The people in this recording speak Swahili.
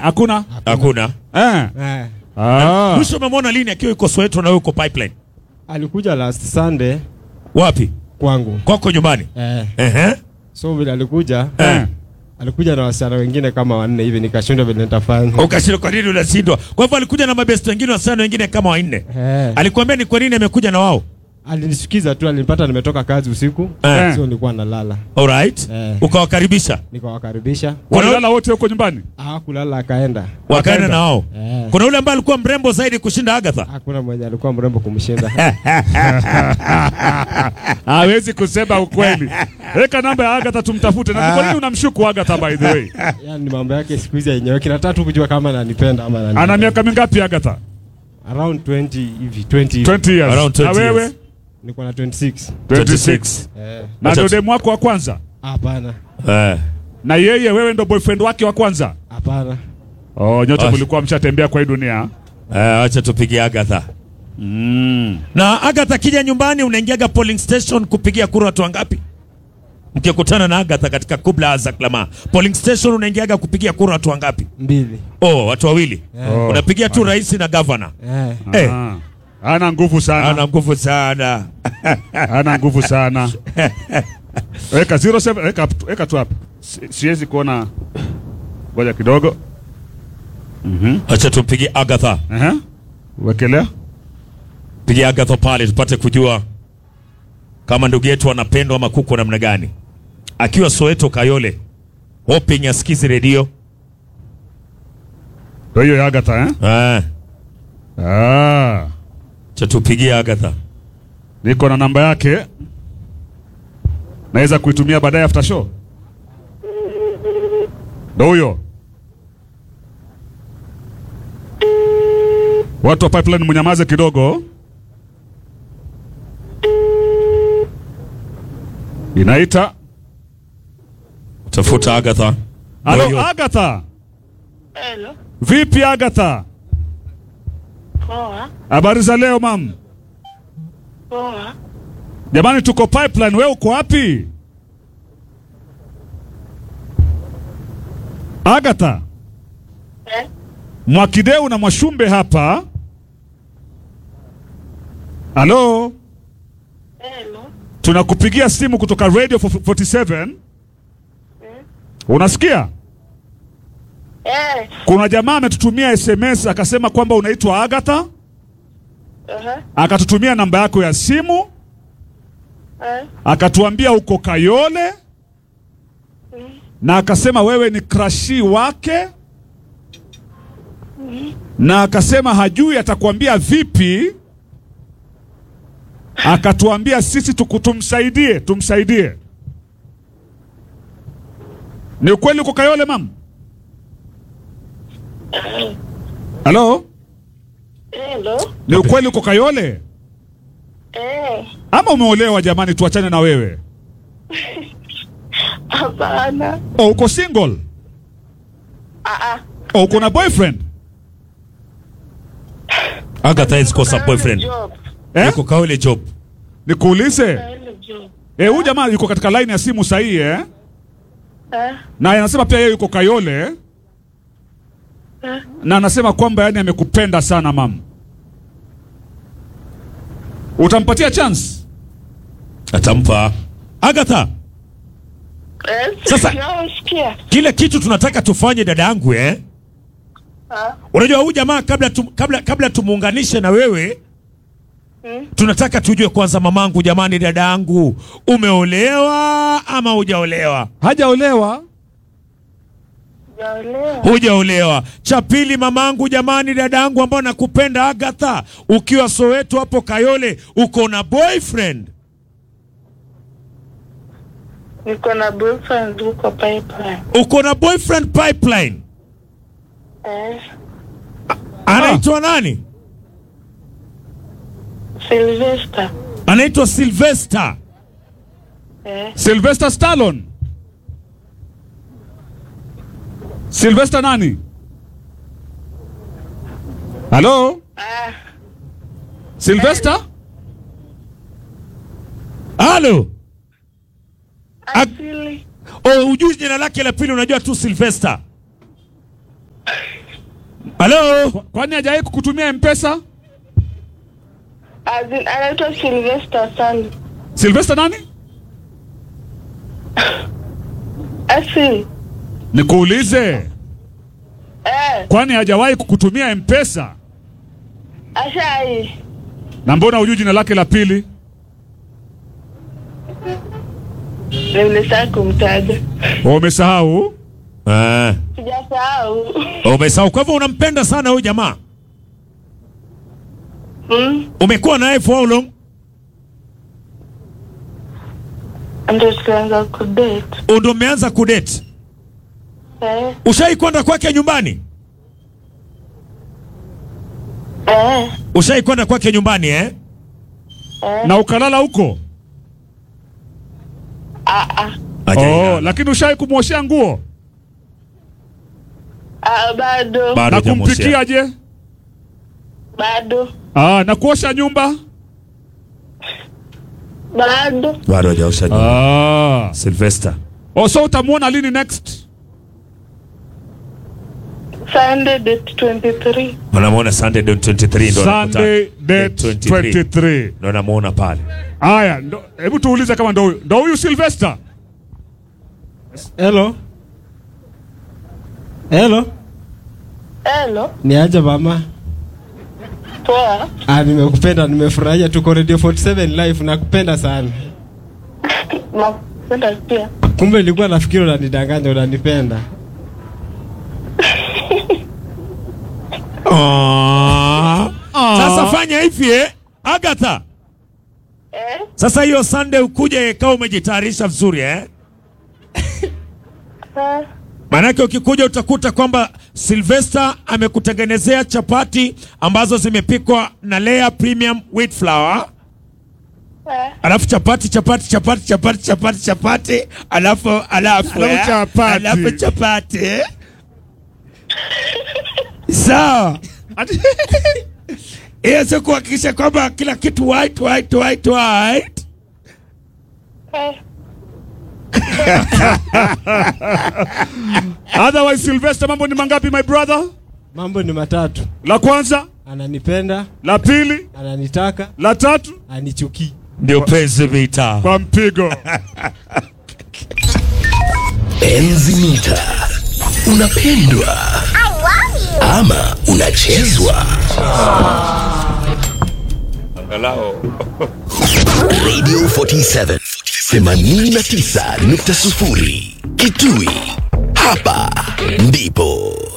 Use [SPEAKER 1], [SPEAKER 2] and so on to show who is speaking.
[SPEAKER 1] hakuna
[SPEAKER 2] Hakuna.
[SPEAKER 1] eh.
[SPEAKER 3] Eh,
[SPEAKER 1] Ah.
[SPEAKER 2] Mwisho umemwona lini akiwa yuko Soweto na wewe uko pipeline?
[SPEAKER 3] alikuja last Sunday
[SPEAKER 2] Wapi?
[SPEAKER 3] kwangu
[SPEAKER 2] Kwako nyumbani.
[SPEAKER 3] eh,
[SPEAKER 2] Ehe.
[SPEAKER 3] so vile alikuja
[SPEAKER 1] Eh.
[SPEAKER 3] alikuja na wasichana wengine kama wanne hivi, nikashindwa vile nitafanya.
[SPEAKER 2] Ukashindwa kwa nini unashindwa? Kwa hivyo alikuja na mabest wengine wasichana wengine kama wanne.
[SPEAKER 3] Eh,
[SPEAKER 2] Alikwambia ni kwa nini amekuja na wao?
[SPEAKER 3] alinisikiza tu, alinipata nimetoka kazi usiku,
[SPEAKER 2] Eh.
[SPEAKER 3] so nilikuwa nalala,
[SPEAKER 2] Alright.
[SPEAKER 3] Eh.
[SPEAKER 2] Ukawakaribisha.
[SPEAKER 3] nikawakaribisha,
[SPEAKER 1] Walilala wote huko nyumbani.
[SPEAKER 3] hawakulala akaenda.
[SPEAKER 2] Wakaenda
[SPEAKER 1] Wakaenda.
[SPEAKER 2] na wao.
[SPEAKER 3] Eh,
[SPEAKER 2] Kuna yule ambaye alikuwa mrembo zaidi kushinda Agatha.
[SPEAKER 3] hakuna mwenye alikuwa mrembo kumshinda.
[SPEAKER 1] Hawezi kusema ukweli. Weka namba ya Agatha tumtafute. Na kwa nini unamshuku Agatha by the way?
[SPEAKER 3] Yani mambo yake siku hizi yenyewe, kinataka tu kujua kama ananipenda ama
[SPEAKER 1] Ana
[SPEAKER 3] ananipenda.
[SPEAKER 1] miaka mingapi Agatha?
[SPEAKER 3] around 20 hivi 20 hivi.
[SPEAKER 1] 20 years.
[SPEAKER 2] Around 20
[SPEAKER 1] na wewe?
[SPEAKER 2] years.
[SPEAKER 3] niko na 26
[SPEAKER 1] 26.
[SPEAKER 3] eh,
[SPEAKER 1] Na
[SPEAKER 2] Acha
[SPEAKER 1] ndio
[SPEAKER 2] tu-
[SPEAKER 1] demu wako wa kwanza.
[SPEAKER 3] hapana
[SPEAKER 2] Eh.
[SPEAKER 1] Na yeye wewe ndo boyfriend wake wa kwanza.
[SPEAKER 3] hapana
[SPEAKER 1] Oh, nyote
[SPEAKER 2] Ah.
[SPEAKER 1] mlikuwa mshatembea kwa hii dunia.
[SPEAKER 2] Eh, acha tupigie Agatha.
[SPEAKER 1] Mm.
[SPEAKER 2] Na Agatha akija nyumbani unaingiaga polling station kupigia kura watu wangapi? Mkikutana na Agatha katika kubla za klama. Polling station unaingiaga kupigia kura watu wangapi?
[SPEAKER 3] mbili
[SPEAKER 2] Oh, watu wawili.
[SPEAKER 1] Oh.
[SPEAKER 2] Unapigia tu rais na governor.
[SPEAKER 3] eh,
[SPEAKER 2] Eh.
[SPEAKER 1] Ah. Ana nguvu sana.
[SPEAKER 2] Ana nguvu sana.
[SPEAKER 1] Ana nguvu sana. Weka 07 weka weka tu hapa. Si- Siwezi kuona. Ngoja kidogo. Mhm.
[SPEAKER 2] Acha tumpigie Agatha.
[SPEAKER 1] Aha. Wekelea.
[SPEAKER 2] Pigia Agatha pale tupate kujua kama ndugu yetu anapendwa ama kuko namna gani. Akiwa Soweto Kayole. Hoping asikize redio.
[SPEAKER 1] Ndio hiyo ya Agatha eh?
[SPEAKER 2] Eh,
[SPEAKER 1] Ah.
[SPEAKER 2] acha tupigie Agatha.
[SPEAKER 1] Niko na namba yake. Naweza kuitumia baadaye after show. Ndio huyo. Watu wa pipeline mnyamaze kidogo. Inaita.
[SPEAKER 2] Tafuta Agatha. Ndio
[SPEAKER 1] Halo
[SPEAKER 2] hiyo.
[SPEAKER 1] Agatha.
[SPEAKER 4] Hello.
[SPEAKER 1] Vipi Agatha?
[SPEAKER 4] Poa.
[SPEAKER 1] Habari za leo mam?
[SPEAKER 4] Poa.
[SPEAKER 1] Jamani tuko pipeline, wewe uko wapi? Agatha,
[SPEAKER 4] Eh?
[SPEAKER 1] Mwakideu na Mwashumbe hapa. Halo,
[SPEAKER 4] Hello.
[SPEAKER 1] tunakupigia simu kutoka Radio 47. Unasikia?
[SPEAKER 4] Eh.
[SPEAKER 1] Kuna jamaa ametutumia SMS akasema kwamba unaitwa Agatha,
[SPEAKER 4] Aha.
[SPEAKER 1] akatutumia namba yako ya simu,
[SPEAKER 4] Eh.
[SPEAKER 1] akatuambia uko Kayole na akasema wewe ni krashi wake na akasema hajui atakwambia vipi, akatuambia sisi tuku- tumsaidie tumsaidie. Ni ukweli uko Kayole mam? Halo,
[SPEAKER 4] Hello.
[SPEAKER 1] ni ukweli uko Kayole
[SPEAKER 4] Eh.
[SPEAKER 1] ama umeolewa? Jamani, tuachane na wewe.
[SPEAKER 4] Hapana.
[SPEAKER 1] Oh, uko single?
[SPEAKER 4] Ah ah.
[SPEAKER 1] Oh, uko na boyfriend?
[SPEAKER 2] Agatha is kosa boyfriend.
[SPEAKER 4] Job.
[SPEAKER 1] Eh?
[SPEAKER 2] Yuko Kayole job.
[SPEAKER 1] Nikuulize.
[SPEAKER 4] Hello job.
[SPEAKER 1] Eh, huyu jamaa yuko katika line ya simu sahihi eh?
[SPEAKER 4] Eh.
[SPEAKER 1] Na anasema pia yeye yuko Kayole eh?
[SPEAKER 4] Eh.
[SPEAKER 1] Na anasema kwamba yani amekupenda sana mam. Utampatia chance?
[SPEAKER 2] Atampa. Agatha,
[SPEAKER 4] Eh.
[SPEAKER 2] Sasa-
[SPEAKER 4] Nasikia.
[SPEAKER 2] kile kitu tunataka tufanye dada yangu eh?
[SPEAKER 4] Ah.
[SPEAKER 2] Unajua huyu jamaa kabla tum, kabla kabla tumuunganishe na wewe
[SPEAKER 4] Mm.
[SPEAKER 2] tunataka tujue kwanza, mamangu, jamani, dada yangu, umeolewa ama hujaolewa?
[SPEAKER 1] Hajaolewa.
[SPEAKER 4] Jaelewa.
[SPEAKER 2] Hujaolewa. Cha pili, mamangu, jamani, dada yangu ambao nakupenda Agatha, ukiwa Soweto hapo Kayole, uko na boyfriend?
[SPEAKER 4] Niko na boyfriend huko pipeline.
[SPEAKER 2] Uko na boyfriend pipeline?
[SPEAKER 4] Eh.
[SPEAKER 2] Anaitwa nani?
[SPEAKER 4] Sylvester.
[SPEAKER 2] Anaitwa Sylvester.
[SPEAKER 4] Eh.
[SPEAKER 1] Sylvester Stallone. Sylvester nani? Halo?
[SPEAKER 4] Ah.
[SPEAKER 1] Sylvester?
[SPEAKER 2] Halo.
[SPEAKER 4] Asili.
[SPEAKER 2] Oh, hujui jina lake la pili, unajua tu Sylvester. halo
[SPEAKER 1] Kwa- Kwani hajawahi kukutumia mpesa?
[SPEAKER 4] As in, anaitwa Sylvester Sali.
[SPEAKER 1] Sylvester nani?
[SPEAKER 4] Asi.
[SPEAKER 1] Nikuulize,
[SPEAKER 4] Eh,
[SPEAKER 1] kwani hajawahi kukutumia mpesa?
[SPEAKER 4] ashai.
[SPEAKER 1] Na mbona hujui jina lake la pili?
[SPEAKER 4] Nilisahau kumtaja.
[SPEAKER 1] Umesahau?
[SPEAKER 2] eh.
[SPEAKER 4] Sijasahau.
[SPEAKER 2] umesahau kwa hivyo unampenda sana huyu jamaa
[SPEAKER 4] Mm,
[SPEAKER 2] umekuwa naye for how long
[SPEAKER 4] ndio tukaanza kudate.
[SPEAKER 2] ndo umeanza kudate
[SPEAKER 4] Eh,
[SPEAKER 2] ushai kwenda kwake nyumbani
[SPEAKER 4] eh,
[SPEAKER 2] ushai kwenda kwake nyumbani eh?
[SPEAKER 4] eh.
[SPEAKER 1] Na ukalala huko?
[SPEAKER 4] Ah, ah.
[SPEAKER 2] Hajailala.
[SPEAKER 1] Oh, lakini ushai kumwoshea nguo
[SPEAKER 4] Ah, bado.
[SPEAKER 2] Bado
[SPEAKER 1] na
[SPEAKER 2] hujamwoshea.
[SPEAKER 1] kumpikia je?
[SPEAKER 4] Bado.
[SPEAKER 1] Ah, na kuosha nyumba?
[SPEAKER 4] Bado.
[SPEAKER 2] bado hajaosha nyumba.
[SPEAKER 1] Ah.
[SPEAKER 2] Sylvester
[SPEAKER 1] Oh, so utamwona lini next?
[SPEAKER 4] Sunday date 23.
[SPEAKER 2] unamwona Sunday date 23 ndo
[SPEAKER 1] Sunday
[SPEAKER 2] anakutana.
[SPEAKER 1] date 23.
[SPEAKER 2] ndo namuona pale
[SPEAKER 1] Haya, ndo- hebu tuulize kama ndo huyu. Ndo huyu Sylvester?
[SPEAKER 3] Hello. Hello.
[SPEAKER 4] Hello.
[SPEAKER 3] Ni aje mama?
[SPEAKER 4] Poa.
[SPEAKER 3] Ah, nimekupenda, nimefurahia tuko Radio 47 live nakupenda sana.
[SPEAKER 4] Nakupenda pia.
[SPEAKER 3] Kumbe nilikuwa nafikiri unanidanganya unanipenda.
[SPEAKER 2] sasa fanya hivi eh? Agatha
[SPEAKER 4] Eh?
[SPEAKER 2] sasa hiyo Sunday ukuje kama umejitayarisha vizuri eh?
[SPEAKER 4] Ah,
[SPEAKER 2] Maanake ukikuja utakuta kwamba Sylvester amekutengenezea chapati ambazo zimepikwa na Lea Premium Wheat Flour,
[SPEAKER 4] eh.
[SPEAKER 2] alafu chapati chapati chapati chapati chapati chapati, alafu alafu
[SPEAKER 1] Alafu
[SPEAKER 2] eh,
[SPEAKER 1] chapati.
[SPEAKER 2] alafu chapati sawa. Hiyo sio kuhakikisha kwamba kila kitu white white white white.
[SPEAKER 4] Eh.
[SPEAKER 1] Otherwise Sylvester, mambo ni mangapi my brother?
[SPEAKER 3] Mambo ni matatu.
[SPEAKER 1] La kwanza,
[SPEAKER 3] Ananipenda,
[SPEAKER 1] la pili,
[SPEAKER 3] ananitaka,
[SPEAKER 1] la tatu
[SPEAKER 3] anichukii.
[SPEAKER 2] Ndio penzi vita.
[SPEAKER 1] kwa mpigo.
[SPEAKER 5] Enzi mita unapendwa ama unachezwa? Radio 47 89.0 Kitui, hapa ndipo